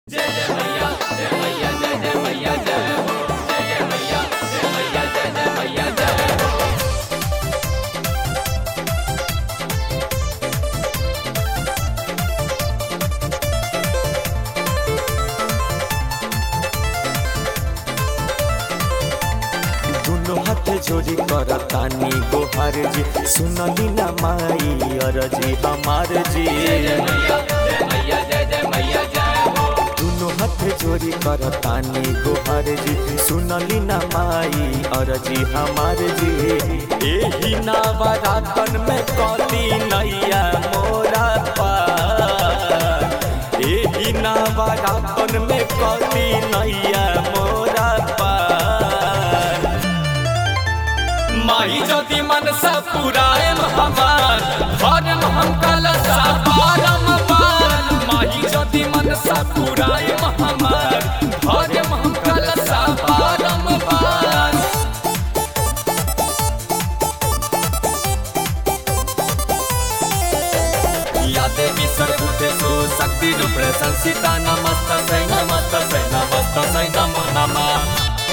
दुनो हाथ जोड़ी कर तानी गोहार जी सुनली ना माई अरजी हमार जी दुनो हाथ जोड़ी कर तानी गोहार जी सुनली ना माई अरजी हमार जी एही नावरातन में कली नैया मोरा पार एही नावरातन में कली नैया मोरा पार माही ज्योति मनसा पुरायम हमार हरम हम कलसा पारम पार माही ज्योति मनसा पुरायम हमार हरम हम कलसा पारम पार या देवी सर्वभूतेषु शक्तिरूपेण संस्थिता नमस्तस्यै नमस्तस्यै नमस्तस्यै नमो नमः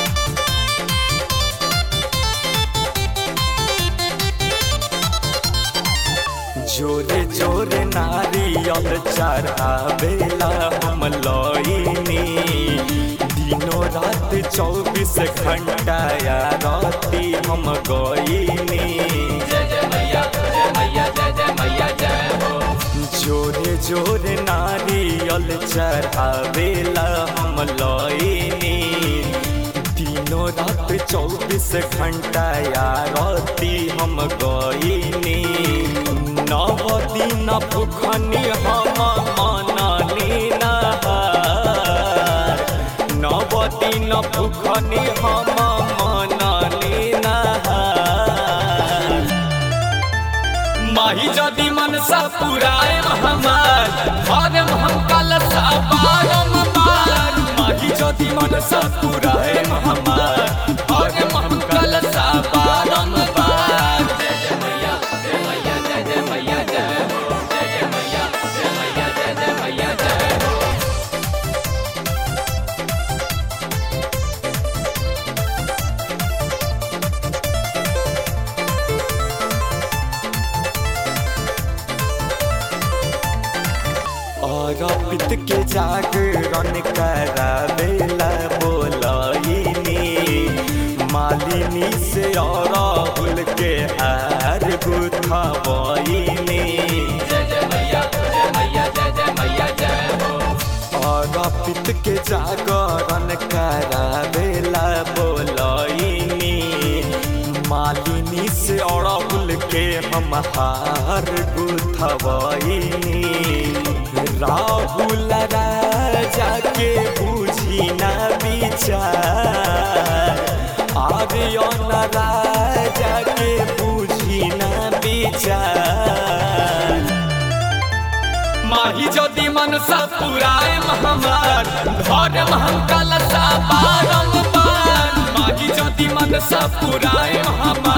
जोरे जोरे नारियल चढ़ावेला हम लईनी दिनो रात चौबीस घंटा या राती हम गईनी जोरे जोरे नारियल चढ़ावेला हम लईनी दिनो रात चौबीस घंटा या राती हम गईनी नव दिन भूखनी हम मननी नहार नव दिन भूखनी हम मननी नहार माही जदि मनसा पुराय हमार हरम हम कलसा पारम पार माही जदि मनसा पुराय हमार हरम हम कलसा पारम पार जय जय मैया जय मैया जय जय मैया जय हो जय जय मैया जय मैया जय जय मैया जय हो और पित के जागरण करावेला बोलईनी मालिनी से और राहुल के हार गुथबईनी और पित के जागरण करावेला बोलईनी मालिनी से और राहुल के हम हार गुथबईनी राहुल राजा के बुझी न विचार आर्यन राजा के बुझी न विचार माही ज्योति मनसा पुराय हमार धर्म हम कलसा पारम पार माही ज्योति मनसा पुराय हमार